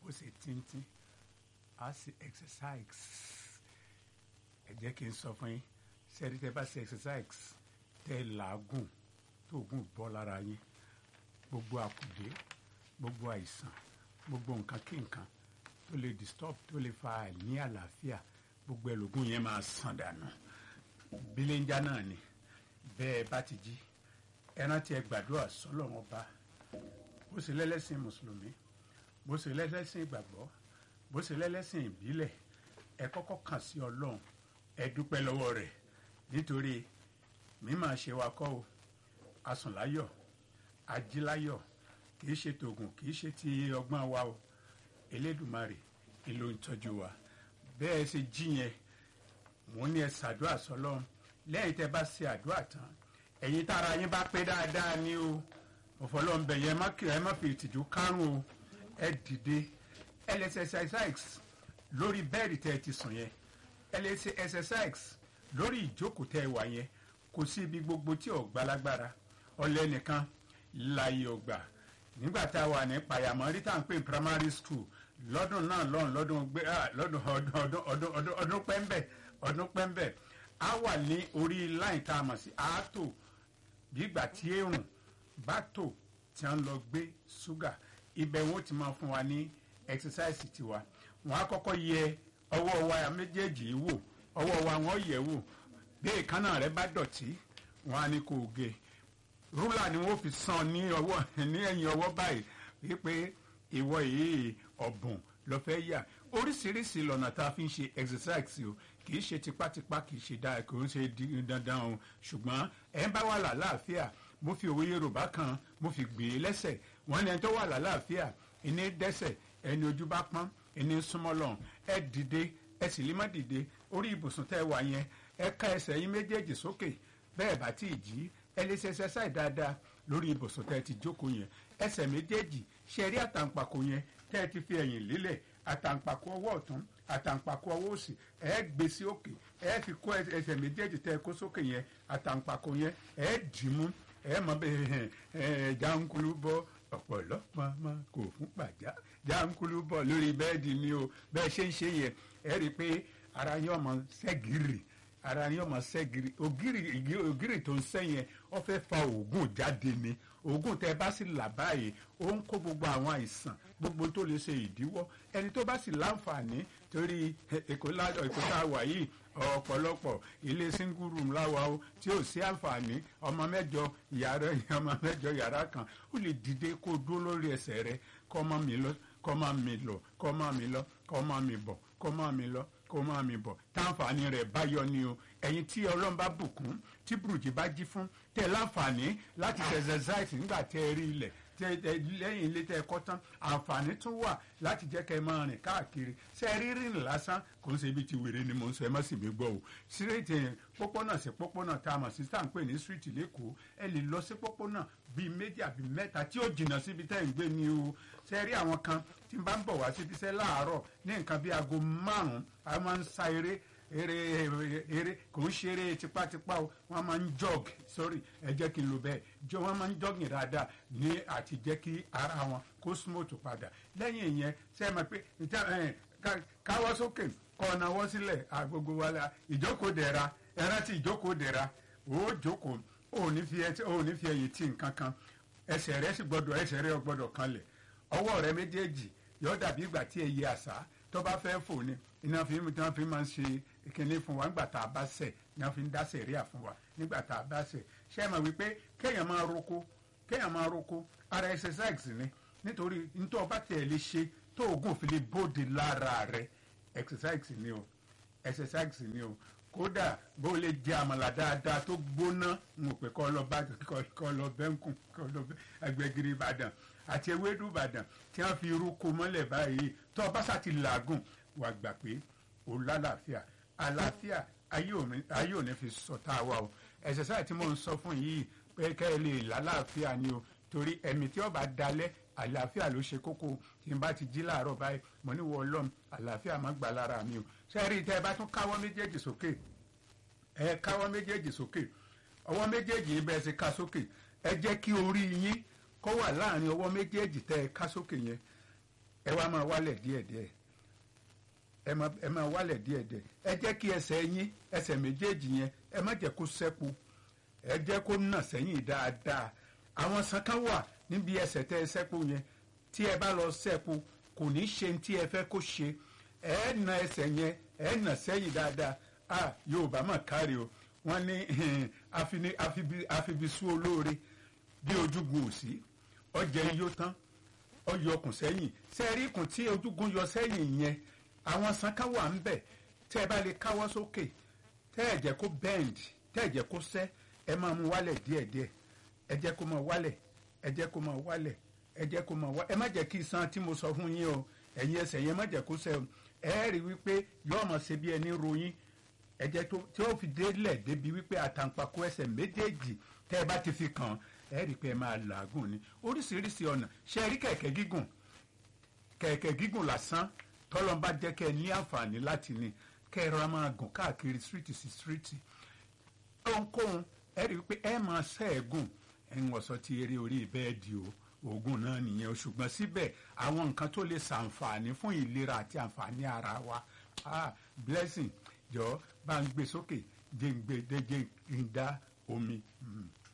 ó ṣe tíntín á sì exercise ẹ jẹ́ kí n sọ fún yín sẹ́ẹ̀rí tẹ́ bá ṣe exercise tẹ́ làágùn tó gùn bọ́ lára yín gbogbo àkùdé gbogbo àìsàn gbogbo nǹkan kí nǹkan tó lè disturb tó lè fa àìní àlàáfíà gbogbo ẹlògùn yẹn máa sàn dànù bíléńjà náà ni bẹ́ẹ̀ bá ti jí ẹran tí ẹ gbàdúrà sọ́lọ́run ọba bó ṣe lẹ́lẹ́sìn mùsùlùmí bó ṣe lẹ́lẹ́sìn ìgbàgbọ́ bó ṣe lẹ́lẹ́sìn ìbílẹ̀ ẹ kọ́kọ́ kàn sí ọlọ́run ẹ dúpẹ́ lọ́wọ́ rẹ̀ nítorí mímọ̀ ṣe wa kọ́ o asùnláyọ̀ ajíláyọ̀ kì í ṣe tògùn kì í ṣe ti ọgbọ́n wa o elédùmarè ìlò ìtọ́jú wa bẹ́ẹ̀ ṣe jí yẹn mò ń ní ẹ ṣàdúrà sọlọ́run lẹ́yìn tẹ́ bá ṣe àdúrà tán ẹ̀yin tára yín bá pé dáadáa ní o òfòlọ́n bẹ̀ yẹn má kiri ẹ má fi ìtìjú kárùn o ẹ dìde ẹ lè ṣe exercise lórí bẹ́ẹ̀dì tẹ́ ẹ ti sùn yẹn ẹ lè ṣe exercise lórí ìjókòó tẹ́ ẹ wà yẹn kò sí ibi gbogbo tí ò gbalagbára ọlẹ́ nìkan láyé ọgbà nígbà tá a wà ní pàyàmọ́rí tá à ń pè ní primary school lọ́dún náà lọ́dún lọ́dún gbé lọ́dún ọdún ọdún ọdún ọdún ọdún pẹ́ńbẹ́ ọdún pẹ́ńbẹ́ a wà ní orí láì tá a mọ̀ sí àátò bígbà tí èrùn bá tò tí a ń lọ gbé ṣúgà ibẹ̀ wọn ti máa fún wa ní exercise tiwa wọn á kọ́kọ́ yẹ ọwọ́ wa méjèèjì wò ọwọ́ wa wọn yẹ̀ wò bí èékánná rẹ bá dọ̀tí wọn á ní kó o gé rúlà ni wọn fi sàn ní ọwọ́ ní ẹ̀yìn ọwọ́ báyìí wípé ìwọ yìí ọ̀bùn lọ fẹ́ yà oríṣiríṣi lọ́nà tá a fi ń ṣe exercise o kì í ṣe tipátipá kì í ṣe dáa kì í ṣe dandan o ṣùgbọ́n ẹ̀ ń bá wà lálàáfíà mo fi òwe yorùbá kan mo fi gbé e lẹ́sẹ̀ wọ́n ní ẹni tó wà lálàáfíà ẹni dẹ́sẹ̀ ẹni ojú bá pọ́n ẹni súnmọ́ lọ́hùn ẹ dìde ẹ sì lè má dìde orí ibùsùn tẹ́ ẹ wà yẹn ẹ ká ẹsẹ̀ yín méjèèjì sókè bẹ́ẹ̀ bá tí ì jí ẹ lè ṣe ẹsẹ̀ dáadáa lórí ibùsùn tẹ́ ẹ ti jókòó yẹn ẹsẹ̀ méjèèjì ṣe rí àtàǹpàkò yẹn tẹ́ ẹ ti fi ẹ̀yìn lélẹ̀ àtàǹpàkò ọwọ́ ọ̀tún àtàǹpàkò ọwọ́ òsì ẹ gbé sí òkè ẹ fi kó ẹsẹ̀ méjèèjì tẹ́ ẹ kó sókè yẹn àtàǹpàkò yẹn ẹ dì mú ẹ mọ bẹ ẹ jankulu bọ ọ̀pọ̀lọpọ̀ ọmọ kò fún pàjá jankulu bọ lórí bẹ́ẹ̀dì ni o bẹ́ẹ̀ ṣe ń ṣe yẹn ẹ rí i pé ara yín ọmọ ṣẹ́gìrì ara yín ọmọ ṣẹ́gìrì ògìrì ògìrì tó ń sẹ́yìn ọ fẹ́ fa oògùn jáde ni oògùn tẹ bá sì là báyìí ó ń kó gbogbo àwọn àìsàn gbogbo tó lè ṣe ìdíwọ́ ẹni tó bá sì láǹfààní torí èkó tá a wà yìí ọ̀pọ̀lọpọ̀ ilé single room láwa o tí ò sí àǹfààní ọmọ mẹ́jọ yàrá ọmọ mẹ́jọ yàrá kan ó lè dìde kó dúró lórí ẹsẹ̀ rẹ kọ́ máa mi lọ kọ́ máa mi lọ kọ́ máa mi lọ kọ́ máa mi bọ̀ kọ́ máa mi lọ kó máa mi bọ̀ táǹfààní rẹ̀ bá yọ ni o ẹ̀yin tí ọlọ́run bá bùkún tí burújí bá jí fún tẹ láǹfààní láti exercise nígbà tẹ ẹ rí ilẹ̀ tẹ ẹ lẹ́yìn ilé tẹ ẹ kọ́ tán àǹfààní tún wà láti jẹ́ kẹ́ ẹ máa rìn káàkiri ṣe rí rìn lásán kò ń ṣe ibi tí wèrè ni mò ń sọ ẹ má sì mí gbọ́ o síréètì pópónà sí pópónà tá a mọ̀ sí tá à ń pè ní street lẹ́kọ̀ọ́ ẹ lè lọ sí pópónà bíi méjì àbí mẹ́ta tí ó jìnnà síbi tẹ́ ń gbé ni o ṣe rí àwọn kan tí n bá ń bọ̀ wá síbi iṣẹ́ láàárọ̀ ní nǹkan bíi aago márùn-ún a máa ń sa eré eré eré kò ń ṣeré tipátipá o wọ́n máa ń jog sorry ẹ jẹ́ kí n lo bẹ́ẹ̀ jọ wọ́n máa ń jogging dáadáa ní àti jẹ́ kí ara wọn kó smooth padà lẹ́yìn ìyẹn ṣe é mọ̀ pé káwọ́ sókè kọ́ ọ̀nàwọ́ sílẹ̀ àgbogbo wa la ìjókòó dẹ̀ra ẹran tí ìjókòó dẹ̀ra ó jókòó ó ní fi ẹ̀yìn tí nǹkan kan ẹsẹ̀ rẹ sì gbọ́dọ̀ ẹsẹ̀ rẹ gbọ́dọ̀ kanlẹ̀ ọwọ́ rẹ méjèèjì yọ dàbí ìgbà tí ẹyẹ àṣà tó bá fẹ́ fò ní iná fi tí wọ́n fi máa ń ṣe ìkíní fún wa nígbà tá a bá ṣẹ̀ ní wọ́n fi ń dá sẹ̀ríà fún wa nígbà tá a bá ṣẹ̀ ṣé ẹ mọ̀ wípé kéèyàn máa roko kéèyàn máa roko ara exercise ni nítorí nítorí ọba tẹ̀ lè ṣe tó oògùn fi lè bóde lára rẹ exercise ni o exercise ni o kódà bó lè jẹ àmàlà dáadáa tó gbóná ń pè kọ́ lọ bá kọ́ lọ bẹ́ńkùn kọ́ lọ ẹgbẹ́giri ìbàdàn àti ewédú ìbàdàn tí wọ́n fi irú ko mọ́lẹ̀ báyìí tó ọba sàti làágùn wà gbà pé ó lálàáfíà àlàáfíà ayé ò ní fi sọ tá a wà o ẹ̀sẹ̀sáì tí mò ń sọ fún yìí pé kẹ́ ẹ lè lálàáfíà ni o torí ẹ̀mí tí ọba dalẹ̀ àlàáfíà ló ṣe kókó tí n bá ti jí láàárọ̀ báyìí mo ní wọ ọlọ́run àlàáfíà má gbà lára mi o sẹ́ẹ̀rì tẹ́ ẹ bá tún káwọ́ méjèèjì sókè ẹ káwọ́ méjèèjì sókè ọwọ́ méjèèjì yìí bẹ́ẹ̀ ṣe ká sókè ẹ jẹ́ kí orí yín kó wà láàrin ọwọ́ méjèèjì tẹ́ ẹ ká sókè yẹn ẹ wá máa wálẹ̀ díẹ̀díẹ̀ ẹ máa ẹ máa wálẹ̀ díẹ̀díẹ̀ ẹ jẹ́ kí ẹsẹ̀ yín ẹsẹ̀ méjèèjì yẹn ẹ má jẹ́ kó sẹ́kù ẹ jẹ́ kó nà sẹ́yìn dáadáa àwọn sankan wà níbi ẹsẹ̀ tẹ́ ẹ sẹ́kù yẹn tí ẹ bá lọ sẹ́kù kò ní ṣe tí ẹ fẹ́ kó ṣe ẹ na ẹsẹ̀ yẹn ẹ nà sẹ́yìn dáadáa a Yorùbá mà kárí o wọ́n ní àfini- àfibi- àfibisú olóore bí ojúgun òsì ọjà iyó tán ọyọ ọkùn sẹ́yìn sẹ́ẹ̀rí ikùn tí ojúgun yọ sẹ́yìn yẹn àwọn sankan wà ń bẹ̀ tẹ́ ẹ bá lè káwọ́ sókè tẹ́ ẹ jẹ́ kó bend tẹ́ ẹ jẹ́ kó sẹ́ ẹ máa mú wálẹ̀ díẹ̀díẹ̀ ẹ jẹ́ kó máa wálẹ̀ ẹ jẹ́ kó máa wálẹ̀ ẹ jẹ́ kó máa wá ẹ má jẹ́ kí iṣan tí mo sọ fún yín o ẹ̀yin ẹsẹ̀ yẹn má jẹ́ kó sẹ́ o ẹ rí wípé yóò máa ṣe bí ẹni ròyìn ẹ jẹ́ tó tí ó fi délẹ̀ débi wípé àtàǹpàkò ẹsẹ̀ méjèèjì tẹ́ ẹ bá ti fi kàn ẹ rí pé ẹ máa làágùn ni oríṣiríṣi ọ̀nà ṣe rí kẹ̀kẹ́ gígùn kẹ̀kẹ́ gígùn lásán tọ́lọ́n bá jẹ́ kẹ́ ẹ ní àǹfààní láti ní kẹ́ ẹ rọra máa gùn káàkiri street sí street ohunkóhun ẹ rí i pé ẹ máa ṣẹ́ẹ̀gùn ẹ ń wọ̀sọ́ ti eré orí bẹ́ẹ̀dì o oògùn náà nìyẹn o ṣùgbọ́n síbẹ̀ àwọn nǹkan tó lè ṣàǹfààní fún ìlera àti àǹfààní ara wa ah blessing jọ bá ń gbé sókè jẹ́ ń gbé dé jẹ́ ń dá omi. Mm.